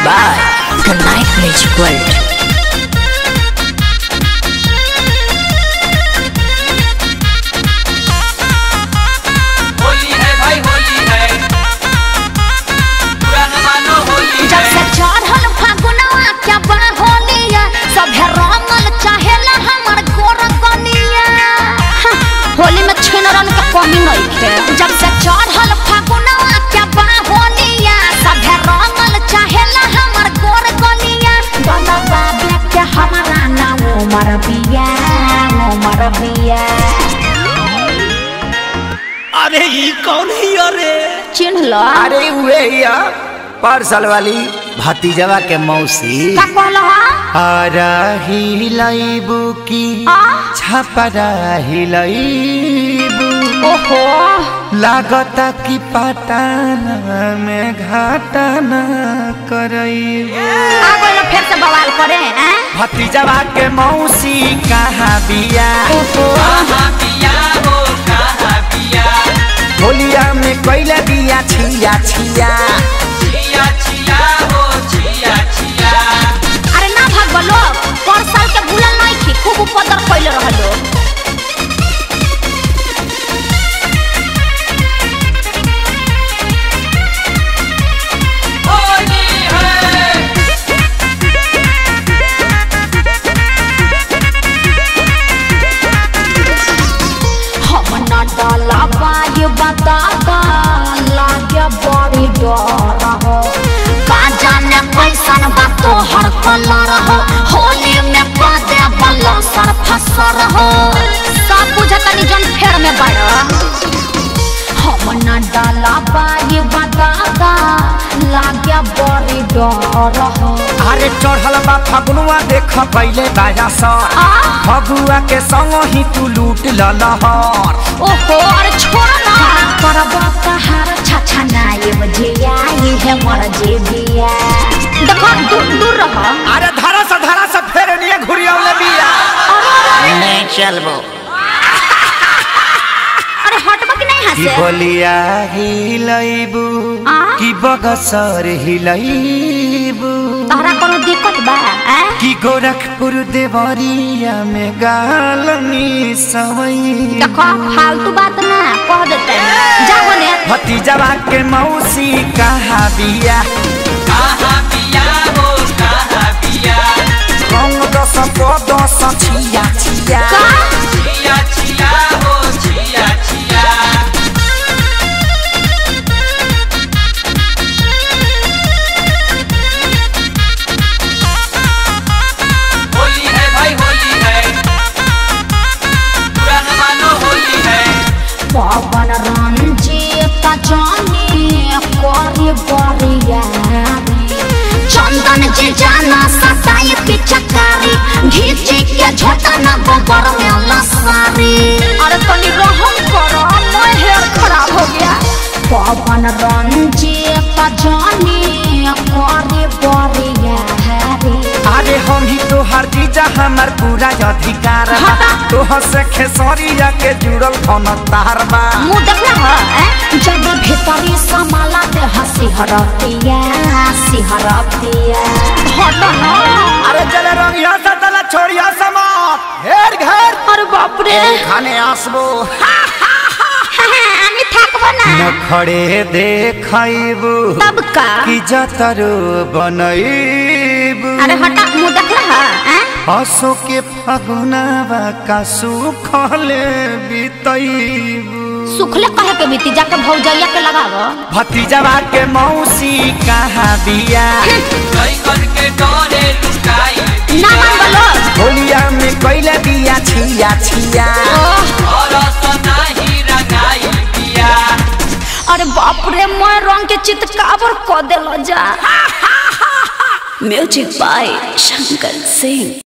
by The Night Magic World. Holi है भाई होली है पुराना मानो होली जब से है चढ़ल फागुनवा क्या बा होलिया सभे रंगल चाहेला हमर गोर कनिया हाँ, होली में छिनरन के कमी नहीं थे जब से चढ़ल फागुनवा क्या बा होलिया सभे रंगल चाहेला हमर गोर कनिया गला बाबे के हमारा ना उमर बिया उमर बिया अरे ये कौन है अरे चिन्ह लो अरे वे या पार्सल वाली भतीजवा के मौसी का कहलो हा आरा हिलाइबू की आ? छपरा हिलाइबू ओहो लागता कि पटाना में घाटाना करइबू आ गइल फिर से बवाल करे हैं भतीजवा के मौसी कहाँ बिया कहाँ पिया हो कहाँ पिया होलिया में कैला बिया छिया छिया छिया छिया हो छिया छिया अरे ना भागो लोग पर साल के भूलल नहीं थी खूब उपद्र कैले रहलो होली है हम ना डाला बाय बताता लागे बड़ी डर हो का जाने कैसन बा तोहर कलर हो होली में पदे बल्ला सर फसर हो सब बुझतनी जन फेर में बड़ा हम ना डाला बाय बताता लागे बड़ी डर हो अरे चढ़ल बा फगुआ देख पहले बाया सर आ? फगुआ के संग ही तू लूट ललहर ओहो अरे छोड़ ना करबा तहार छछा नाये बजिया ये है मर जे बिया देखो दूर दूर रह अरे धरा से धरा से फेर निये घुरियावले बिया नहीं चलबो अरे हटबा कि नहीं की हंसे बोलिया हिलैबू आ? की बगसर हिलैबू तहरा कोनो दिक्कत बा हैं की गोरखपुर देवरिया में गालनी सवई देखो फालतू बात ना कह देते जा बोले भतीजवा के मौसी कहाँ बिया कहाँ पिया हो कहाँ पिया रंग दस को दस छिया छिया का छिया छिया हो छिया छिया होली है भाई होली है पुराना मानो होली है पवन रंजीत जानी करी बरिया चंदन जे जाना सताई पिचकारी घीचे के झोटा ना गोबर में लसारी अरे तनी रहम करो मैं हेयर खराब हो गया पवन रंजीत जानी करी बरिया अरे हम ही तो हर चीज हमार पूरा अधिकार बा हटा। तोह से खेसरिया के जुड़ल कौन तार बा मुंह देखना है हैं? जब भीतरी समाला ते हंसी हरतिया हंसी हरतिया हट ना अरे चले रंगिया से तला छोड़िया समात घेर घेर अरे बाप रे खाने आसबो আমি থাকবো না नखड़े देखैबू तब का की जतरो बनैबू अरे हटा मुंह देखला है हसो के फगुनावा का सुखले बितैबू सुखले कहे के बीती जाके भौजैया के लगावो भतीजवा के मौसी कहाँ बिया कई करके डोरे लुकाई ना मान बोलो होलिया में कैला बिया छिया छिया और सनाही रंगाई पिया अरे बाप रे मैं रंग के चितकाबर क देलो जा Music by Shankar Singh.